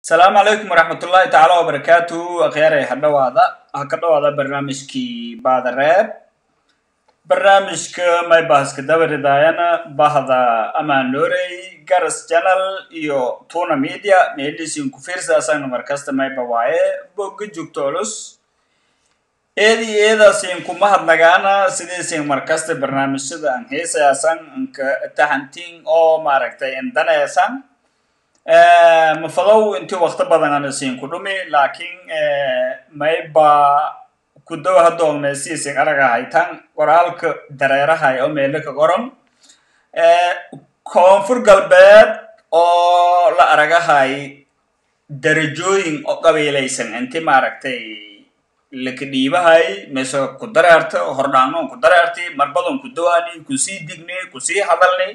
asalaamu calaykum waraxmatullaahi tacaala wabarakaatu akhyaarey ha dhawaada ha ka dhawaada barnaamijkii baadareeb barnaamijka maybahaska dabaridaayana bahda amanorey garas channel iyo tuna media meelisin ku fiirsaasana markasta mayba waaye bogga joogto culus eedi eedaasin kuma hadnagaana sidaysin markasta barnaamijyada an heesayaasan anka tahantiin oo maaragtay indaneesan mafadow intii wakti badan ana siin ku dhumi laakiin mayba kudow hadoogna siisin araga haytan qoraalka dareerahay oo meelo ka qoran koonfur galbeed oo la aragahay darajooyin oo qabiilaysan inti maaragtay laka dhiibahay mise ku dareerta hordhaangnoon ku dareerti marbadan ku dawaani kusii digni kusii hadalni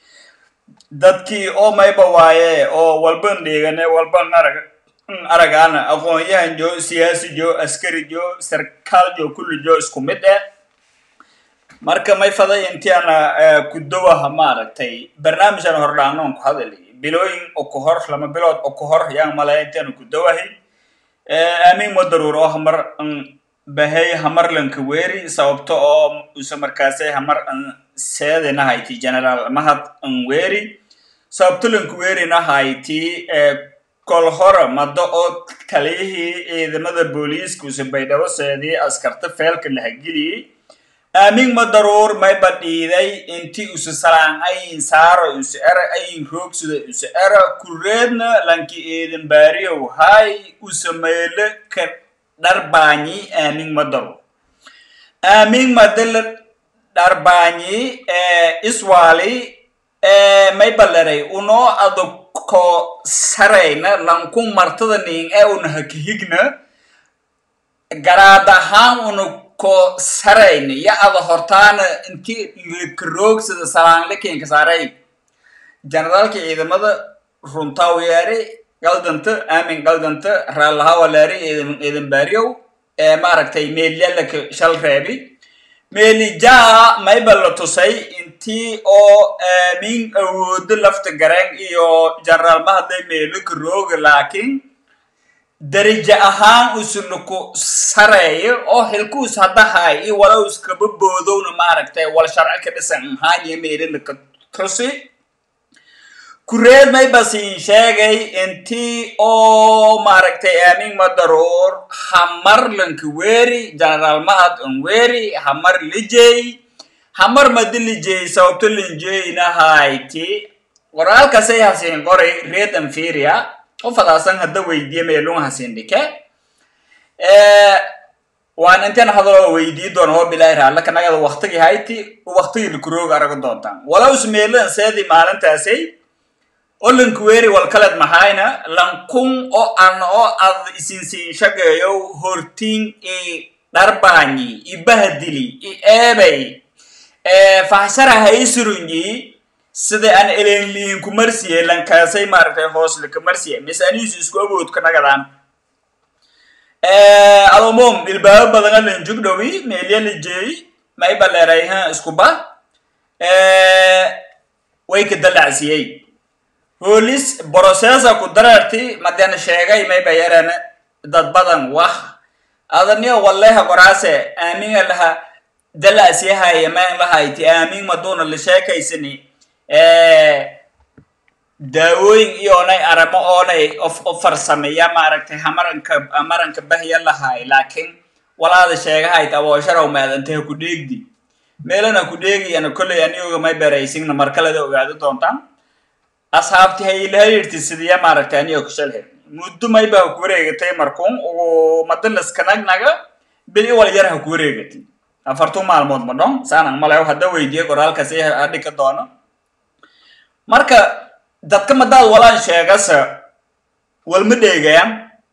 dadkii oo mayba waaye oo walban dhigane walban arag aragaana aqoon-yahan jo siyaasi jo askari jo sarkaal jo kulli jo isku mid eh marka may faday intiana kudowaha maaragtay barnaamijana hordhaangnoon ku hadali bilooyin oo ku hor lama bilood oo ku hor yaan malaya intiana kudowahi aamin madaruur oo hamar bahay hamarlanka weeri sababto oo use markaasay hamar seedina hayti general mahad nweri sababto lanka weerina hayti kol hore mado oo taliyihii ciidamada booliiska use baydhabo seedii askarta feelka la hageliyey aamin madaruur mayba dhiiday inti use salaan ayin saaro use era ayin roogsida use era kureedna lanki eedan baariyow hay use meele ka dharbaanyi aamin madaruur aamin madala dharbaanyi iswaali maybalerey unoo adag ko sarayna lanku martada ning ee una hakihigna garaad ahaan una ko sarayna ya ada hortaana inti lakaroogsada salaanlakenka saaray generaalka ciidamada runtaawiyaari galdanta aamin galdanta raallahawalaari ciidan baariyow ee maaragtay meelyalaka shal reebi meelijaa mayba la tusay intii oo aamin awoodo lafta gareen iyo generaal mahadlay meelaka rooga laakiin daraja ahaan usunaku sareeyo oo xilkuus haddahay iyo walow iskaba boodowna maaragtay wal sharci ka dhisan ahaaniyo meelalaka tusi kureed mayba siin sheegay intii oo maaragtay aamin madaruur hamar lanka weeri generaal mahad onweri hamar lijey hamar madi lijey sababto linjeyna hayti qoraalkasay hasiin qoray red amferia o fadaasan hadda weydiye meelun hasiin dhike waan intan hadaloo weydii doona oo bilaahi raallaka nagada waktigi hayti waktigii lakurooga araga doontaan walows meelan seedi maalintaasay olankuweeri walkaled maxayna lankun oo an oo ad isinsiin shageeyow hortiin i dharbaanyi i bahadili i eebay fahshara haysurunyi sida an elenliin ku marsiye lankaasay maaragtay hoosle ka marsiye mise aniisu isku awood ka nagadaan adomom ilbaabo badana lanjugdhowi meelya lijeey mayba leerayha iskuba way ka dalacsiyey hoolis brocessa ku dareerti maden sheegay mayba yarana dad badan wah adaniyo walleha qoraase aaminga laha dalaasiyahaya maan lahayti aamin maduuna la sheekaysani daawooyin iyoonay aramo oonay o farsameya maaragtay hamaranka hamaranka bahya lahay laakiin walaada sheegahayt aboosharaw maadantaha ku dheegdi meelana ku dheegayana kolley anigoga may beraysigna markaleda ogaado doontaan asxaabti hayilahayirti sidiya maaragtay aniga kushalhe muddo mayba ha ku wareegatay markuun ugu madalaskanagnaga bili wal yar ha ku wareegatay afartu maalmood ma dhon saanan malayo hadda weydiye qoraalkasi hadhika doono marka dadka madaad walaan sheegasa walma dheegayaan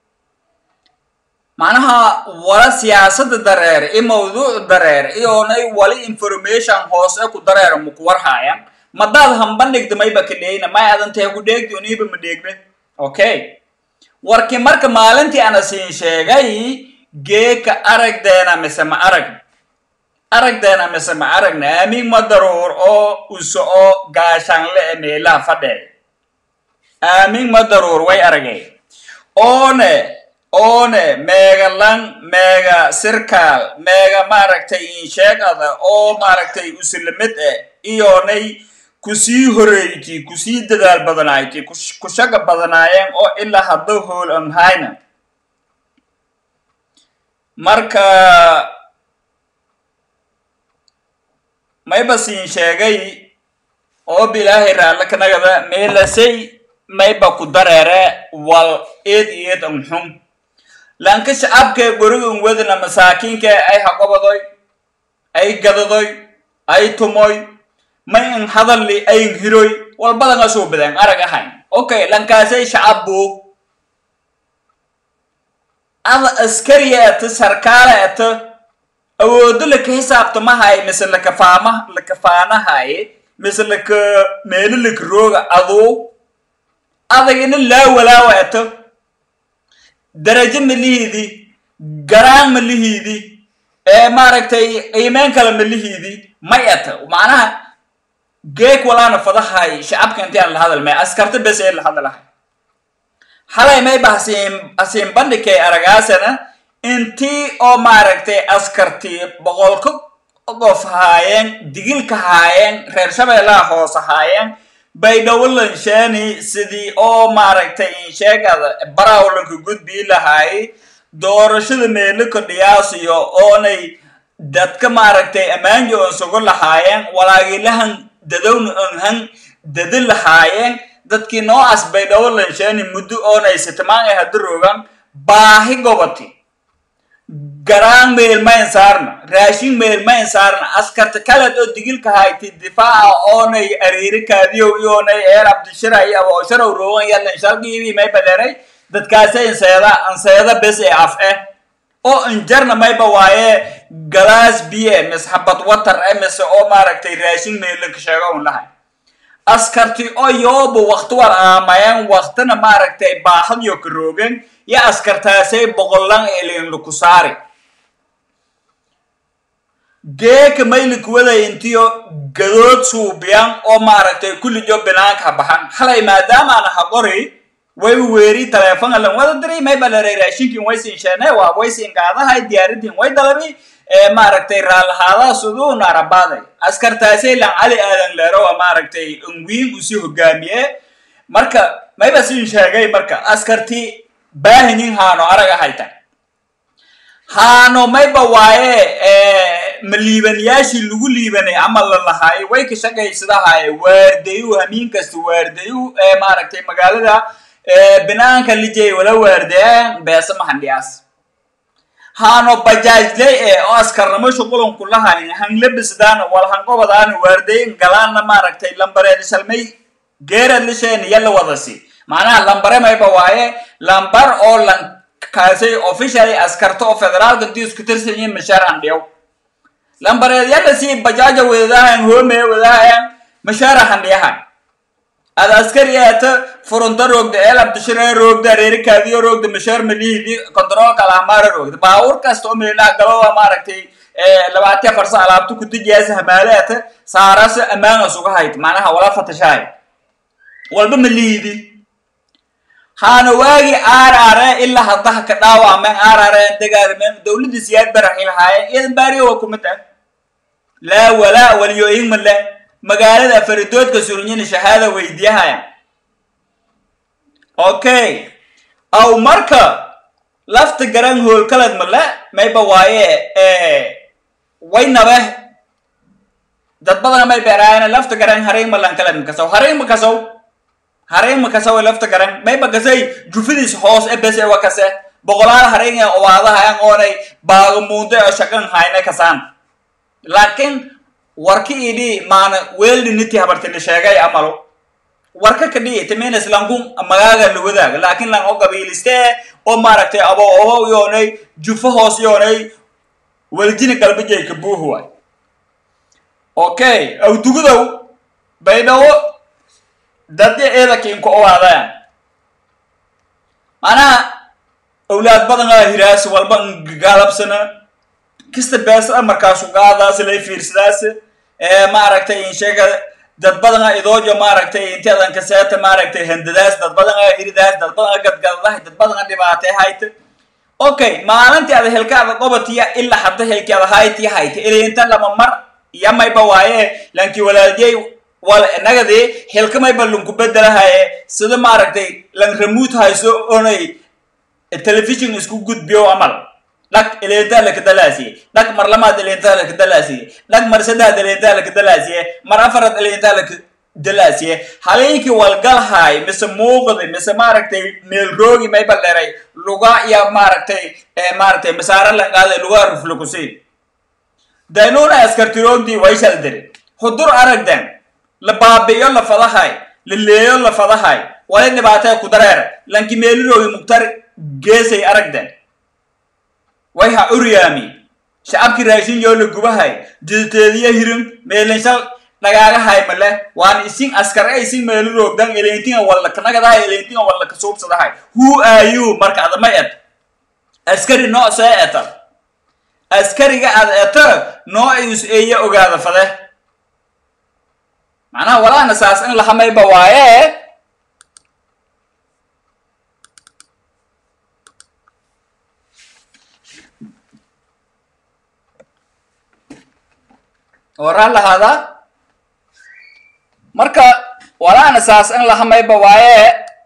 macnaha wala siyaasada dareer i mawduuc dareer iyoonay wali information hoose ku dareer maku warhaayaan madaad hambandhigda mayba ka dheyna may adantahe ku dheegdi oniiba ma dheegna okay warkii marka maalintii ana siin sheegay geeka aragdeena mise ma arag aragdeena mise ma aragna aamin madaruur oo uso oo gaashaanle e meelaha fadheey aamin madaruur way aragay oone oone meega lang meega sirkaal meega maaragtay insheegada oo maaragtay usilamid eh iyoonay kusii horeyti kusii dadaal badanayti ku shaga badanaayeen oo ilaa hadda hool an hayna marka mayba siin sheegay oo bilaahay raalle kanagada meelasay mayba ku dareere wal eed eed an xun lanka shacabkee gorigan wedna masaakiinka ay haqobadoy ay gadadoy ay tumoy may in hadalli ayn hiroy walbadan asoo badan arag ahayn okay lankaasay shacab buug ada askariya ata sarkaala ata awoodo laka xisaabtamahay mise lakafaama lakafaanahay mise laka meelo laka rooga aduu adagina laa walaawa ata darajo malihiidi garaan malihiidi ee maaragtay qiimeyn kale malihiidi may ata macnaha geek walaana fadahay shacabka intii aan la hadalmay askarta bes ee la hadalahay halay mayba hasiin hasiin bandhigkay aragaasana intii oo maaragtay askartii boqolka qof haayeen digilka haayeen reer shabeellaha hoos haayeen bay dhowlansheeni sidii oo maaragtay insheegada barawlanka gudbii lahaay doorashada meelika dhiyaasiyo oonay dadka maaragtay ammaanji oon sugo lahaayeen walaagilahan dadowna onhan dadi lahaayeen dadkii noocaas bay dhowlansheeni muddo oonay sitimaan ay hadda rogan baahi gobati garaan meelmayn saarna raashin meelmayn saarna askarta kaleed oo digilka hayti difaaca oonay ariirikaadiyow iyoonay eer abdishira iyo aboosharow rogan yalan shalgiibii may baleeray dadkaasay inseeda anseeda bes ee af eh oo injarna mayba waaye galaas biye mis xabad watar eh mise oo maaragtay raashin meelaka sheego un lahay askarti oo yooba wakti war aamayeen waktina maaragtay baahadiyo ka roogeen yo askartaasay boqollan elinlaku saari geeka maylika waday intiyo gadood suubiyan oo maaragtay kullijo binaanka ha baxan halay maadaamaana ha qori way weeri taleefon alan wada diray may baleeray raashinkin way siin sheene waa way siin qaadahay diyaaradin way dalabi maaragtay raalahaadaha suduuna arabaaday askartaasay lan cali aadan leerowa maaragtay unwiin usii hogaamiye marka mayba siin sheegay marka askartii baahinin haano araga hayta haano mayba waaye ma liibanayaashii lagu liibanay camal la lahaay way ka shaqaysadahaye waardayu hamiin kasta waardayu maaragtay magaalada binaanka lijay wala waardayaan beesa mahandhiyaas haano bajaajley ee oo askarnimo shuqulanku lahayn hanglabisdaan wal hanqobadaan waardayin galaanna maaragtay lambareed shalmay geerad lisheen yalla wadasi macnaha lambare mayba waaye lambar oo lan kaasay officially askarta oo federaalka intii isku tirsan yihiin mashaar handhiyow lambareed yalla si bajaaja wadaahayan hoome wadaahayan mashaara handhiyahan ada askari eeta furunta roogda eel abdishire roogda reerikaadiyo roogda mashaar malihidi controlka alahmaara roogda baawur kasta oo meelaha galowa maaragtay labaatiya farsa alaabta kudijaasa hamaale eeta saarasa ammaana suga hayd macnaha wala fatashahay walba malihidi haana waagi aarare ilaa haddaha ka dhaawameen aarareen dagaalmeen dowladda siyaad baraxi lahaayeen iyadan baariyo waa kumid ah laa walaa waliyooyin male magaalada afaridoodka surunyina shahaada weydiyahaya okay aw marka lafta garan hoolkalad male mayba waaye way nabe dad badana may beeraayana lafta garan haray malan kalad makasaw haray makasaw haray makasaw lafta garan mayba kasay jufidiis hoos e bese wa kase boqolaal haray owaadahayan oonay baagamuunde oo shaqan hayna kasaan laakiin warka idhi maana weeldiniti habartini sheegay amalo warka kadhi timin islankun magaaga la wadaaga laakiin lan oo qabiiliste oo maaragtay abo obo yoonay jufo hoos yoonay waljini galbijay ka buuh waay okay awdugudow baydhawo dadya eedakiinku owaadayaan manaha awlaad badanaa hiraas walba ngaalabsana kista beesada markaasu qaadaas lay fiirsadaas maaragtay insheega dad badan a idoojo maaragtay inteedan kaseeta maaragtay handadaas dad badan a hiridaas dad badan a gadgadadahay dad badan a dhibaatay hayta okay maalintii ada helkaada qobatiya ilaa hadda helkaada hayti hayta ilinta lama mar yamayba waaye lankii walaaljey wal nagadii helkamayba lunku bedelahaye sida maaragtay lan ramuut hayso onay television isku gudbiyo amal dhag ilintaa lakadalaasiye dhag mar lamaad ilintaa lakadalaasiye dhag mar saddex ilintaa lakadalaasiye mar afaraad ilintaa lakadalaasiye halinkii walgalhaay mise muuqdi mise maaragtay meelroogi mayba dheray luga iyo maaragtay maaragtay masaare lanqaada lugaa ruflukusi daynuna askartiroogdii way shaldiri hudur aragdan la baabi'iyo la fadahay la leeyo la fadahay wali dhibaatee ku dareer lanki meeliroogi mugtar geesay aragdan way ha uryaami shacabkii raashin yoo la gubahay jiditeediyo hirin meelinshal dhagaagahay male waan isin askar a isin meeliroogdan elentinga wallaknagadahay elentinga wallaka suubsadahay who are you marka adama et askari noo see eta askariga ad eta noo is eeya ogaada fade macnaha walaana saas in lahamayba waaye waraan lahaada marka walaana saas in lahamayba waaye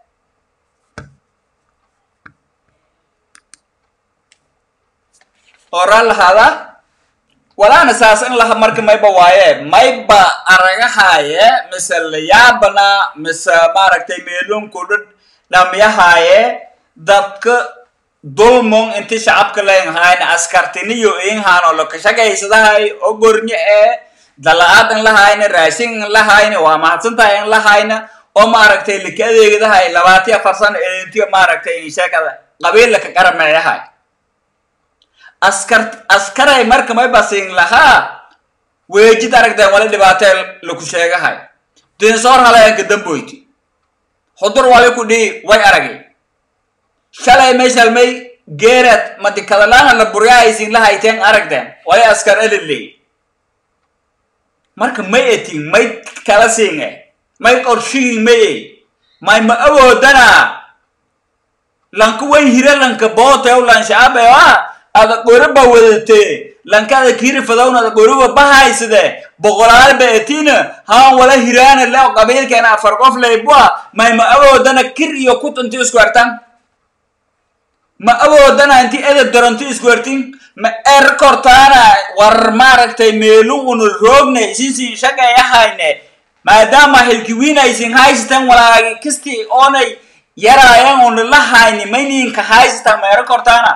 waraan lahaada walaana saas in laha marka mayba waaye mayba aragahaye mise layaabana mise maaragtay meeloonkooda dhamyahaaye dadka dulmon inti shacabka leynhayn askartiniyo inhaano lokashagaysadahay ogornye ee dala-aad in lahayna raashin in lahayna waa mahadsantahay in lahayna oo maaragtay laka adeegadahay labaatiya afar sano elintiga maaragtay insheekada qabiillaka qarameeyahay askar askaray marka may basiin lahaa weejid aragteen wali dhibaatee laku sheegahay dinsoor halayanka damboyti hudur wali ku dhii way aragay shalay may shalmay geerad madikadalaana la buryahaysiin lahayteen aragteen wali askar eliley marka may etin may kala siinge may qorshihin maye may ma awoodana lanka way hire lanka bootew lan shacabeo ah ada qoriba wadatee lankada kiri fadawna ada qoriba bahaysade boqolaal ba etina haan wala hiraana leo qabiilkeena afar qof leybua may ma awoodana kir iyo kut inti isku hertan ma awoodana inti edeb daranti isku hertin ma er kortaana war maaragtay meelu una roogna isinsi shagay ahayne maadaama hilkiwiinaysin haysatan walaagi kisti oonay yaraayan una la hayni mayninka haysatan ma ero kortaana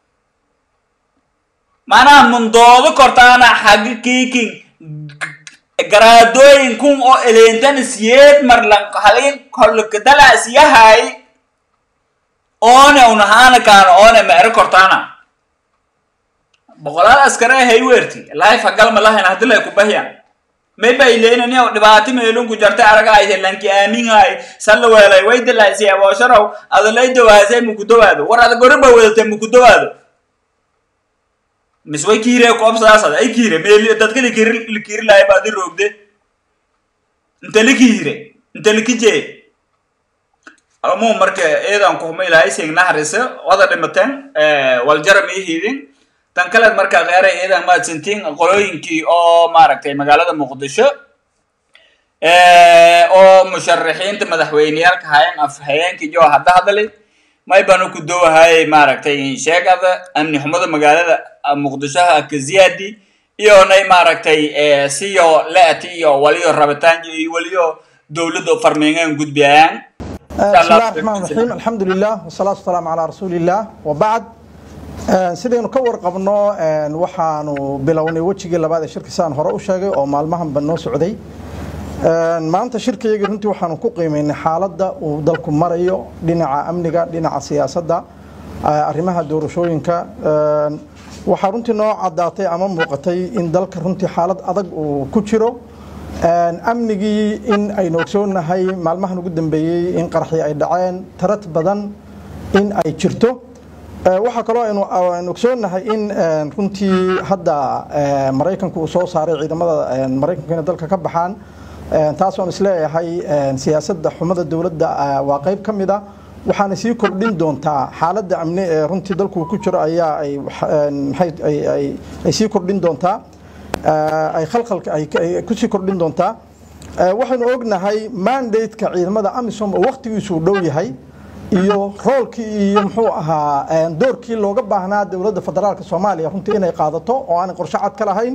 maanaha mundoodo kortaana xagga kiikin garaadooyin kun oo eleentan siyeed mar lan halin kolokadalas yahay oone unahaana kaana oone ma ero kortaana boqolaal askare hay weerti life hagalma lahayn haddi lay kubahyan may bayleenani oo dhibaato meelunku jartay aragaaysa lanki aaminhaay salla weelay way dalaysay aboosharow adalay dawaasay mukudawaado war ada goriba wadatay mukudawaado mis way kiire koobsaasada ay kiire meel dadka likiri likiri lahay baadi roogde inte likiire inte likijee amu marka eedan kuhumay lahay sing naharisa wada dhimateen waljara miihidin tan kaleed marka kheeray eedan maadsantiin qolooyinkii oo maaragtay magaalada muqdisho oo musharaxiinta madaxweyneyaalka hayan afhayeenkii joo hadda hadalay may banu ku dowahayay maaragtay sheegada amni xumada magaalada muqdishoha kaziyaadi iyo nay maaragtay siyo leati iyo waliyo rabitaan iyo waliyo dowladda farmeengan gudbiyayaan بسم الله الرحمن الرحيم الحمد لله والصلاة والسلام على رسول الله وبعد sidaynu ka warqabno waxaanu bilownay wejigii labaad ee shirka saan hore u sheegay oo maalmahanba noo socday maanta shirkayagii runtii waxaanu ku qiimaynay xaaladda uu dalku marayo dhinaca amniga dhinaca siyaasadda arrimaha doorashooyinka waxaa runtii noo caddaatay ama muuqatay in dalka runtii xaalad adag uu ku jiro amnigii in aynu ogsoonahay maalmahan ugu dambeeyey in qaraxii ay dhaceen tarad badan in ay jirto waxaa kaloo aynu ogsoonahay in runtii hadda maraykanku uu soo saaray ciidamada maraykanku inay dalka ka baxaan taas waan isleeyahay siyaasadda xumada dowladda waa qayb ka mid a waxaana sii kordhin doontaa xaaladda amni ee runtii dalku ku jiro ayaa ay ay sii kordhin doontaa ay khalkhalka ay kusii kordhin doontaa waxaynu ognahay mandate-ka ciidamada amisom oo wakhtigiisu dhow yahay iyo roolkii iyo muxuu ahaa doorkii looga baahnaa dowladda federaalka soomaaliya runtii inay qaadato oo aanay qorshe cad ka lahayn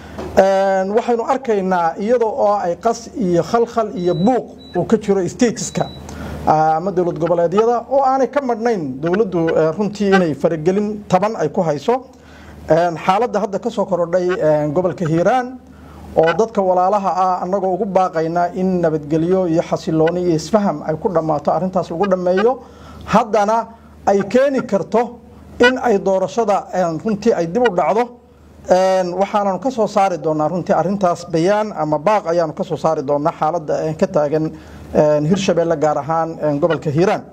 waxaynu arkaynaa iyadoo oo ay qas iyo khalkhal iyo buuq uu ka jiro stateska ama dowlad goboleedyada oo aanay ka madhnayn dowladdu runtii inay faragelin taban ay ku hayso xaaladda hadda ka soo korodhay gobolka hiiraan oo dadka walaalaha ah annagoo ugu baaqayna in nabadgelyo iyo xasilooni iyo isfaham ay ku dhammaato arrintaas lagu dhammeeyo haddana ay keeni karto in ay doorashada runtii ay dib u dhacdo waxaananu ka soo saari doonaa runtii arrintaas bayaan ama baaq ayaanu ka soo saari doonaa xaaladda ka taagan hirshabeelle gaar ahaan gobolka hiiraan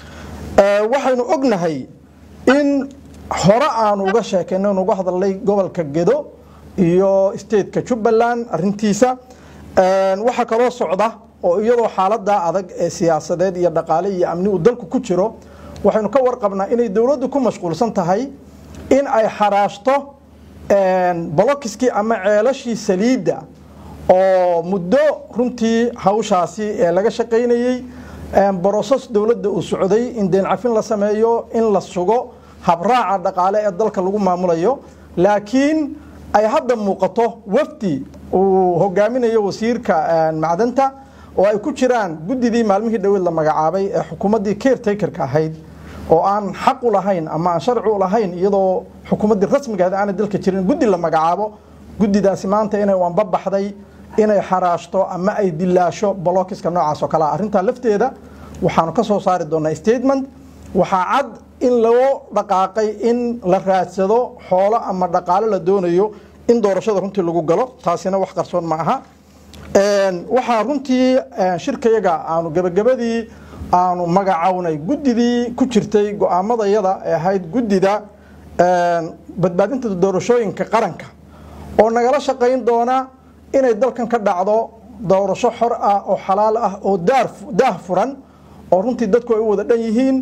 waxaynu ognahay in hore aanu uga sheekayno in uga hadalnay gobolka gedo iyo stateka jubbaland arintiisa waxaa kaloo socda oo iyadoo xaalada adag ee siyaasadeed iyo dhaqaale iyo amni uu dalku ku jiro waxaynu ka warqabnaa inay dowladdu ku mashquulsan tahay in ay xaraashto bolokiskii ama ceelashii saliidda oo muddo runtii hawshaasi ee laga shaqaynayey broses dowladda uu socday in deencafin la sameeyo in la sugo habraaca dhaqaale ee dalka lagu maamulayo laakiin ay hadda muuqato wafdi uu hogaaminayo wasiirka macdanta oo ay ku jiraan guddidii maalmihii dhoweed la magacaabay ee xukuumaddii caretakerka ahayd oo aan xaq u lahayn ama aan sharci u lahayn iyadoo xukuumaddii rasmigaad aanay dalka jirin guddi la magacaabo guddidaasi maanta inay wanba baxday inay xaraashto ama ay dilaasho bolokiska noocaas oo kalea arrintaa lafteeda waxaanu ka soo saari doonaa statement waxaa cad in loo dhaqaaqay in la raadsado xoolo ama dhaqaalo la doonayo in doorashada runtii lagu galo taasina wax qarsoon ma aha waxaa runtii shirkayaga aanu gebagabadii aanu magacownay guddidii ku jirtay go-aamadayada ee ahayd guddida badbaadinta doorashooyinka qaranka oo nagala shaqayn doona inay dalkan ka dhacdo doorasho xor ah oo xalaal ah oo daah furan oo runtii dadku ay u wada dhan yihiin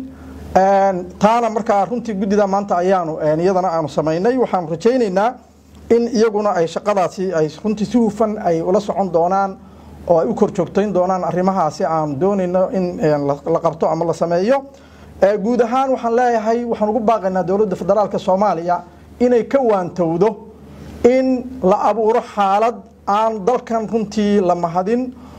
taana markaa runtii guddida maanta ayaanu iyadana aanu samaynay waxaanu rajaynaynaa in iyaguna ay shaqadaasi ay runtii si hufan ay ula socon doonaan oo ay u kor joogtayn doonaan arrimahaasi aanu doonayno in la qabto ama la sameeyo guud ahaan waxaan leeyahay waxaan ugu baaqaynaa dowladda federaalka soomaaliya inay ka waantowdo in la abuuro xaalad aan dalkan runtii la mahadin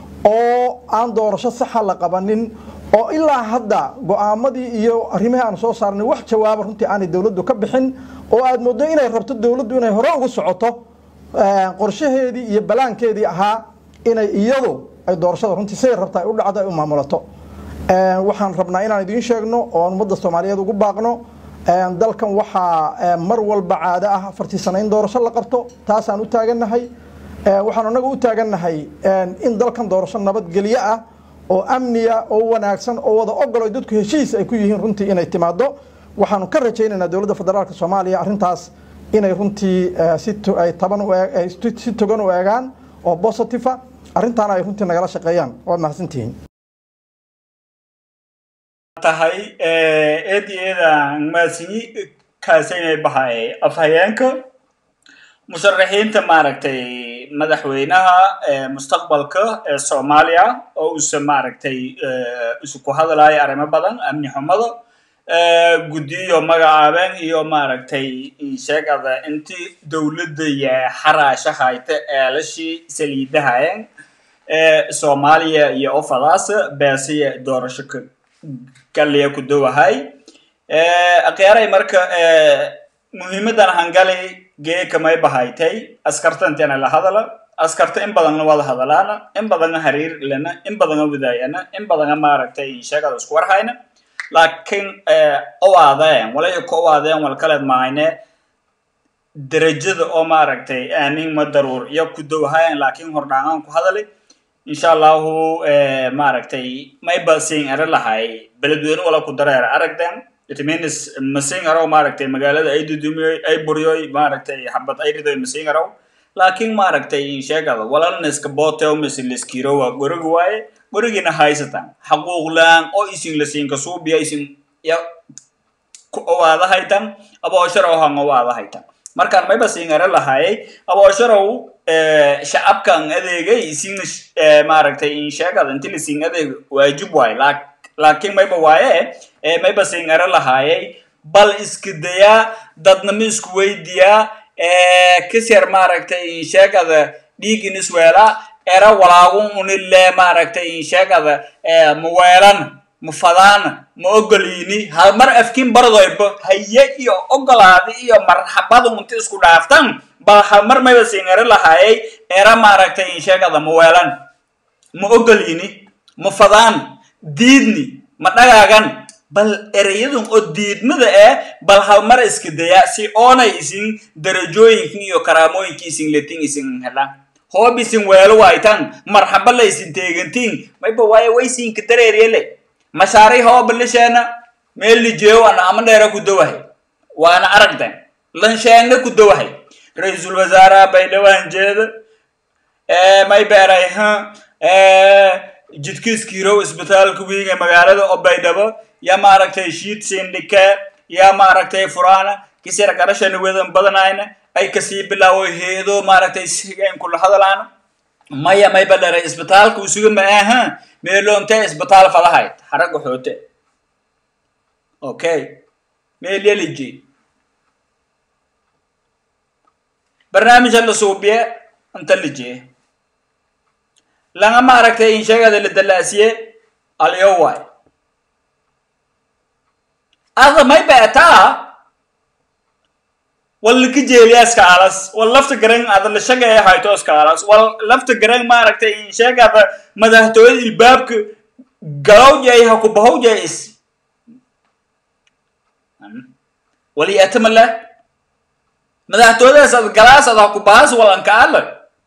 oo aan doorasho saxa la qabanin oo ilaa hadda go-aamadii iyo arrimihii aan soo saarnay wax jawaaba runtii aanay dowladdu ka bixin oo aad mooddo inay rabto dowladdu inay hore ugu socoto qorshaheedii iyo balaankeedii ahaa inay iyadu ay doorashada runtii siday rabta ay u dhacdo ay u maamulato waxaan rabnaa inaan idiin sheegno oo ummadda soomaaliyeed ugu baaqno dalkan waxaa mar walba caado ah afartii sano in doorasho la qabto taasaan u taagannahay waxaan anagu u taagannahay in dalkan doorasho nabadgelyo ah oo amniya oo wanaagsan oo wada ogolo dadku heshiis ay ku yihiin runtii inay timaado waxaanu ka rajaynaynaa dowladda federaalka soomaaliya arrintaas inay runtii si ay taban si togan u eegaan oo positiva arrintaana ay runtii nagala shaqeeyaan waad mahadsantihiin tahay eed iyo eedaan mahadsanyi kaasaynay bahay afhayeenka musharaxiinta maaragtay madaxweynaha mustaqbalka ee soomaaliya oo uuse maaragtay isu ku hadlayo arrimo badan amni xumada guddiyo magacaabeen iyo maaragtay sheegada intii dowladda iyo xaraasha hayta eelashii saliidahayeen soomaaliya iyo ofadaas beesiya doorasho galiya ku dowahay akhyaray marka muhiimadan hangali geekamay bahaytay askartantena la hadala askarta in badanna wada hadalaana in badana hariir lena in badana wadaayana in badana maaragtay sheegada isku warhayna laakiin owaadeen walay ku owaadeen wal kaleed mahayne darajada oo maaragtay aamin ma daruur iyo ku dowhayan laakiin hordhaangaan ku hadalay insha allahu maaragtay mayba siin ere lahay beledweyne wala ku dareera aragden it means masiin arow maaragtay magaalada ay dudumiyoy ay buryoy maaragtay xabad ay ridoy masiin arow laakiin maaragtay insheegada walaalna iska booteo mise liskiro waa gorigi waaye gorigina haysatan xaquuqlaan oo isin lasiinka suubiya isin ya ku owaada haytan aboosharow han owaada haytan markaan mayba siingare lahaayay aboosharow shacabkan adeegay isin maaragtay insheegada inti lasiin adeeg waajib waaye laakiin mayba waaye mayba siingare lahaayay bal iska dayaa dadnama isku weydiyaa kasyar maaragtay insheegada dhiigin isweela era walaagun unile maaragtay insheegada maweelan ma fadaana ma ogoliini hal mar afkin bardoyba haye iyo ogolaadi iyo marxabada unta isku dhaaftan bal hal mar mayba singari lahaayay era maaragtay insheegada ma weelan ma ogoliini ma fadaan diidni ma dhagaagan bal ereyadun oo diidmada eh bal hal mar iska daya si oonay isin darajooyinkin iyo karaamooyinki isin letin isin helaan hoob isin weelo waaytan marxaba la isin teegantiin mayba waaye waysinka dareeryele mashaari hooba lisheena meel lijeeyo ana ama dheera ku dawahay waana aragdan lansheegna ku dawahay ra-iisul wasaaraha baydhawaan jeeda may beeray ha jidkiiskiirow isbitaalka wiiga magaalada oo baydhabo ya maaragtay shiid sindhike ya maaragtay furaana kisir garashana wedan badanayna ay kasii bilaawo heedo maaragtay sigayn kula hadalaana maya mayba dheray isbitaalka usuga ma aha meeloontee isbitaal falahayd xaraga xoote okay meel yeliji barnaamija la suubiye inta lijiye langa maaragtay insheegada la dalaasiye alyo waay ada may beetaa wal laka jeeliyaska alas wal lafta garan ada la shagaya haytooska alas wal lafta garan maaragtay insheegada madaxtooyada ilbaabka galowjay ha ku bahowjay is wali atamala madaxtooyadaas ad galaas ad ha ku bahas walanka ala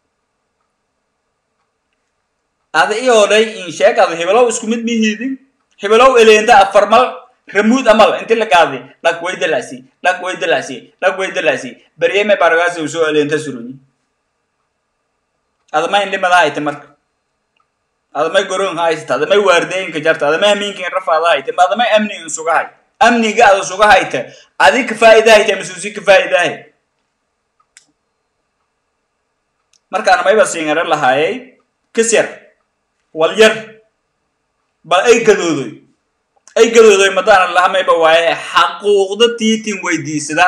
ada i odhay insheegada hebelow isku mid mihiidin hebelow eleenda afarmal ramuud amal inti la qaadi dhag way dalasi dhag way dalasi dhag way dalasi baryeme baragaasi usoo eleenta surunyi adamay indhimada hayte marka adamay goron haysata adamay waardeeyinka jarta adamay hamiinkin rafaada hayte ma adamay amnigan suga hay amniga ada suga hayte adi ka faa'ida hayte masuusi ka faa'idahay markaan mayba siingare lahaayay kasyar walyar bal ay gadoodoy ay gadoodoy madaana lahamayba waaye xaquuqda tiitin weydiisada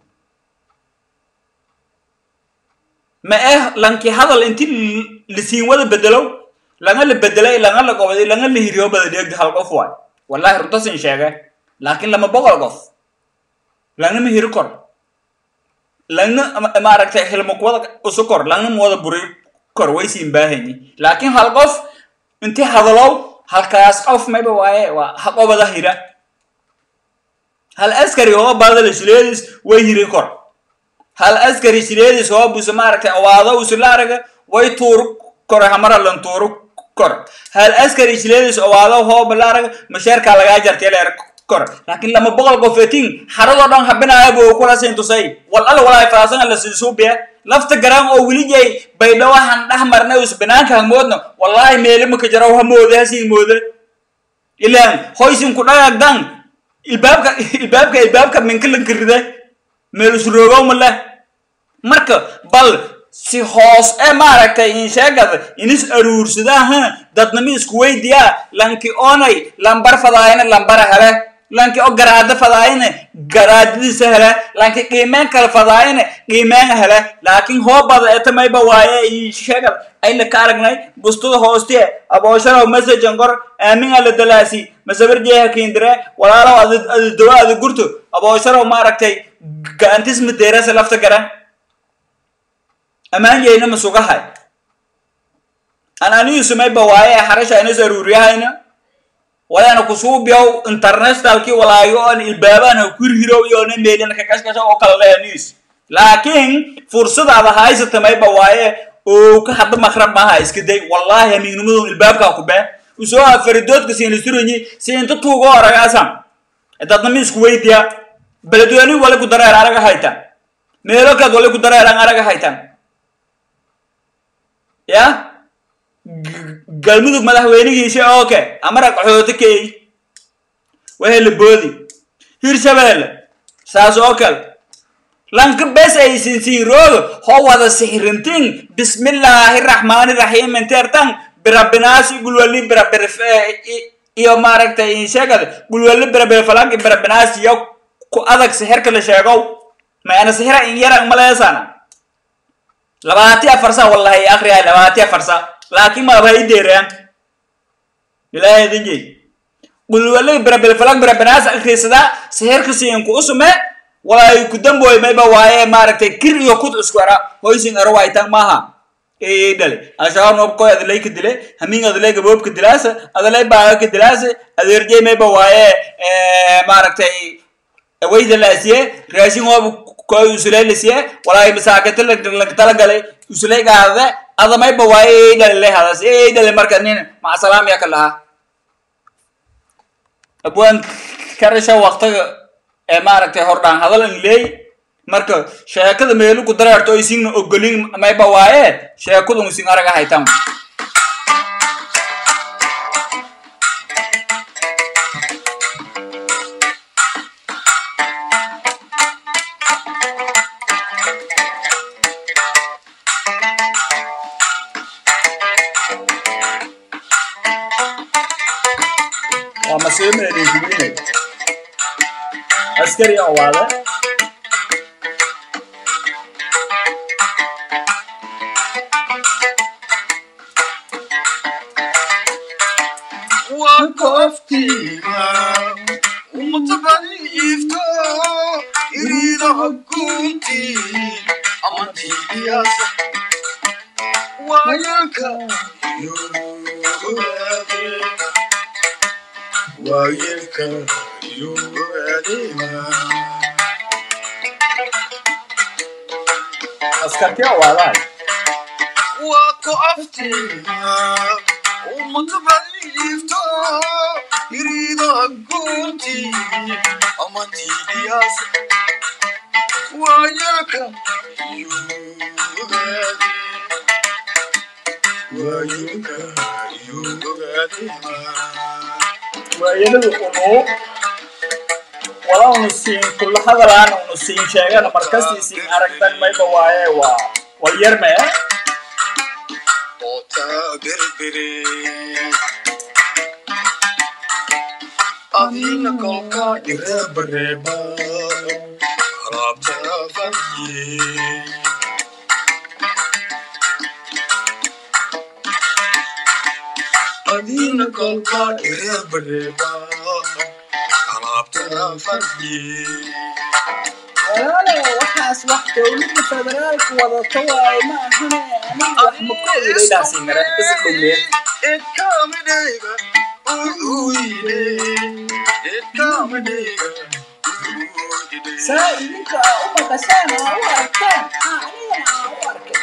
ma eh lanki hadal inti lisiin wada bedelow langa la bedelay langa la gobaday langa la hiriyo bada dheegda hal qof waay wallahi runtasin sheege laakiin lama boqol qof langa ma hiri kor langa maaragtay hilmakwada usu kor langa ma wada buri kor waysiin baahanyi laakiin hal qof inti hadalow halkaas qof mayba waaye waa haqobada hira hal askari hoo badala shileedis way hiri kor hal askari shileedis hoo busa maaragtay awaado usula araga way tuuru kor hamara lan tuuru kor hal askari shileedis awaado hoo balaaraga masheerkaa lagaa jartay leer kor laakiin lama boqol qofetin xaradoo dhan habinaya buu kula siin tusay wal alla walaay faasan la siisuubiya lafta garan oo weligay baydhawo han dhex marnay us banaanka hamoodna wallahi meelimaka jaraw hamoode hasiin moode ilaan hoysin ku dhagagdan ilbaabka ilbaabka ilbaabka minkalanka rida meel usroogow ma leh marka bal si hoos ee maaragtay insheegada inis aruursadaha dadnami isku weydiyaa lanki onay lambar fadaayana lambara hele lanki o garaada fadaayana garaadadiisa hele lanki qiimeen kale fadaayana qiimeen hele laakiin hoobada etamayba waaye insheegada ayla ka aragnay bustada hoostiye abooshalow messagen qor aamin ala dalaasi masabarjeeha kiindire walaalow adi dawa adi gurto abooshalow maaragtay gaantis madeerasa lafta garan amaan yeyna masugahay an aniyu sumayba waaye xarasha inas aruuriyahayna wayana kusuubiyow internationalki walaayo on ilbaabana kurhirow iyona meelina kakashkasha oo kala leha news laakiin fursadaada haysata mayba waaye oo ka hadda makrab maaha iska day wallahi hamiignimadon ilbaabkaa ku bee usoo afaridoodka siinasuranyi si inta tuugo aragaasan dadnami isku weydiya beledweyni wali ku dareer araga haytan meelo kaad wali ku dareeran araga haytan ya galmudug madaxweynigiisi oke amara qaxooti keey wahela boodi hirshabeelle saas oo kale lanka bes ay sinsiiroodo ho wada sixrintin bismillaahi raxmaani raxiim intertan birabinaasi gulwali birabir iyo maaragtay sheegada gulwali birabir falanki birabinaasi iyo ku adag sixirka la sheegow maana sixira in yaran maleesana labaati afar sa wallahi akriya labaati afar sa laakiin malaba i deeraan ilaahay dinji gulwali birabir falank birabinaasi akriisada sixirka siinku usume walay ku damboy mayba waaye maaragtay kir iyo kud isku ara hoysin aro waytan maaha ee dhale al-shabaab noobkoy adalay ka dile hamin adalay gaboobka dilaasa adalay baaga ka dilaasa adeerjey mayba waaye maaragtay wayda laasiye raashin hoob koy usulay lasiye walay masaakata lagtala galay usulay gaadade ada mayba waaye ee dhale lay hadas ee dhale marka nin macasalaam yaa ka lahaa abwaan karasha waqtiga ee maaragtay hordhaan hadal in leey marka sheekada meelu ku dareerto isingna ogolin mayba waaye sheekadu ising araga haytan waa masiimeedinkuminay askari oo waale wakoftiga umutabanifto iridaha gunti amantiyas wayaka yoade wayaka yoadema askarti oo waalaay wakoftiga umutabanifto iridaha gunti amantiyas wayaka yoade wayaka yoadema waayadadu unu wala unu siin kula hadalaan unu siin sheegana markastii siin aragtan mayba waaye waa wal yar mee Ota berbere Adina kolka ireba reba Rabta vanye Adina kolka ireba reba Rabta vanye walaale waxaas wax dowladda federaalku wadato waaye ma ahane aniga wax ma ku ogelaydaasiin mara bisi dhowmee saa idinka u maqashaan aa u arkaan aa anigana aa u arkay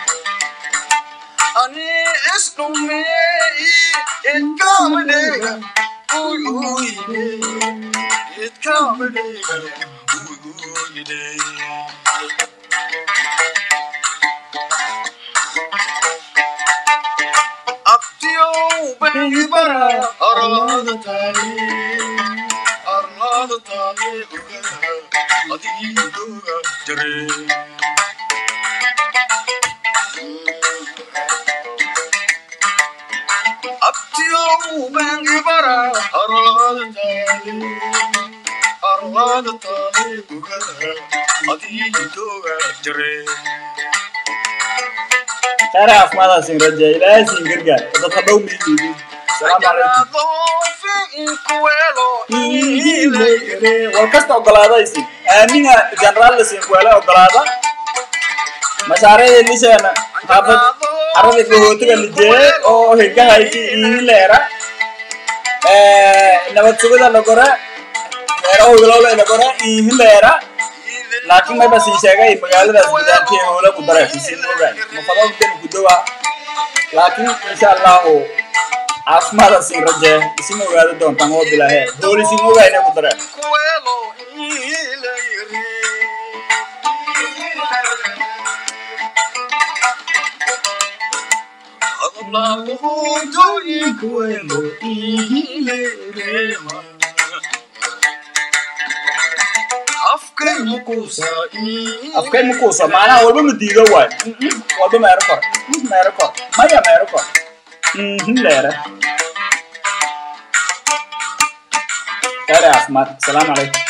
Arlada tali, arlada tali, adiga jare. Abtiyo bengi bara arlada tali arlada tali bugada adiga doga jare khayr caafimaadaasiin rajeya ilaahay siin gargaar dadka dhow miidiidin salaamu calaykum wal kasta ogolaadaysi aamina generaal lasiin kuwele ogolaada mashaariicda liseena xaafad carada gahootiga lijee oo higahayti ihileera nabad sugida lagore meeraho wilowle lagore ihileera laakiin mayba sii sheegay magaaladaas gudaantii howla ku dare siin ogaay mafadada dani gudowa laakiin insha allahu caafimaada siin rajee isin ogaada doontaan oo bilaahe hool isin ogayna ku dare baawuutooyinkuwelo ihileerema afkay mukuusa afkay makuusa maanaha walba ma diido waay walba meero kor meero kor maya meero kor leere gaari caafimaad asalaamu calaykum